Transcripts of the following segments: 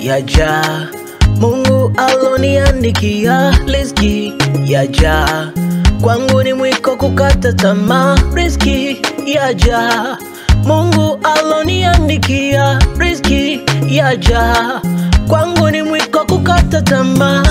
yaja. Mungu aloniandikia riziki yaja, kwangu ni mwiko kukata tamaa. Riziki yaja, Mungu aloniandikia riziki yaja, kwangu ni mwiko kukata tamaa.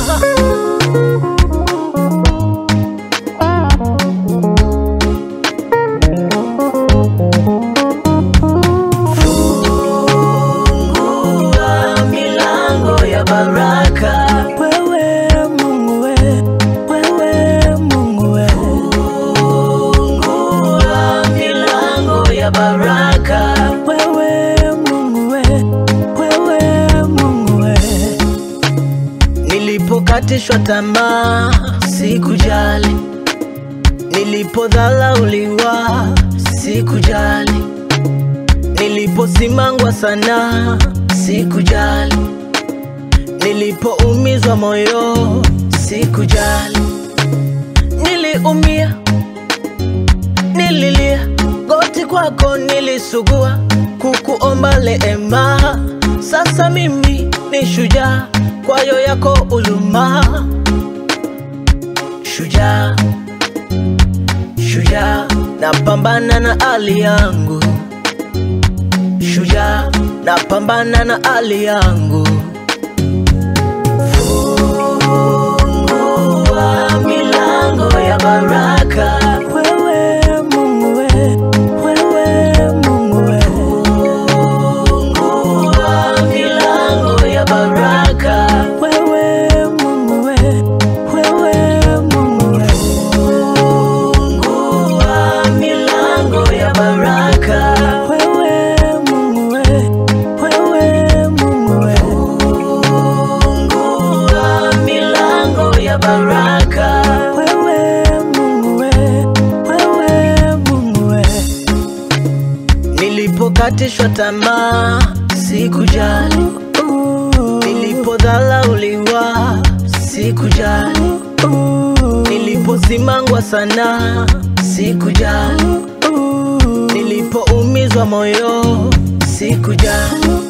Fungua milango ya baraka, Wewe Mungu we, wewe Mungu we, fungua milango ya baraka. wewe Mungu we, wewe Mungu we. Nilipokatishwa tamaa sikujali, nilipodhalauliwa sikujali, niliposimangwa sana sikujali, nilipoumizwa moyo sikujali, niliumia, nililia, goti kwako nilisugua, kukuomba leema. Sasa mimi ni shujaa, kwayo yako uluma. Shujaa, shujaa, napambana na hali yangu. Shujaa, napambana na hali yangu. Fungua milango ya baraka. Wewe Mungu we, wewe Mungu we, Fungua milango ya baraka. wewe Mungu we, wewe Mungu we. Fungua milango ya baraka. Wewe Mungu we, wewe Mungu we. Fungua milango ya baraka. Wewe Mungu we, wewe Mungu we. Nilipokatishwa tamaa sikujali, nilipodhalauliwa sikujali, niliposimangwa sana sikujali, nilipoumizwa moyo sikujali,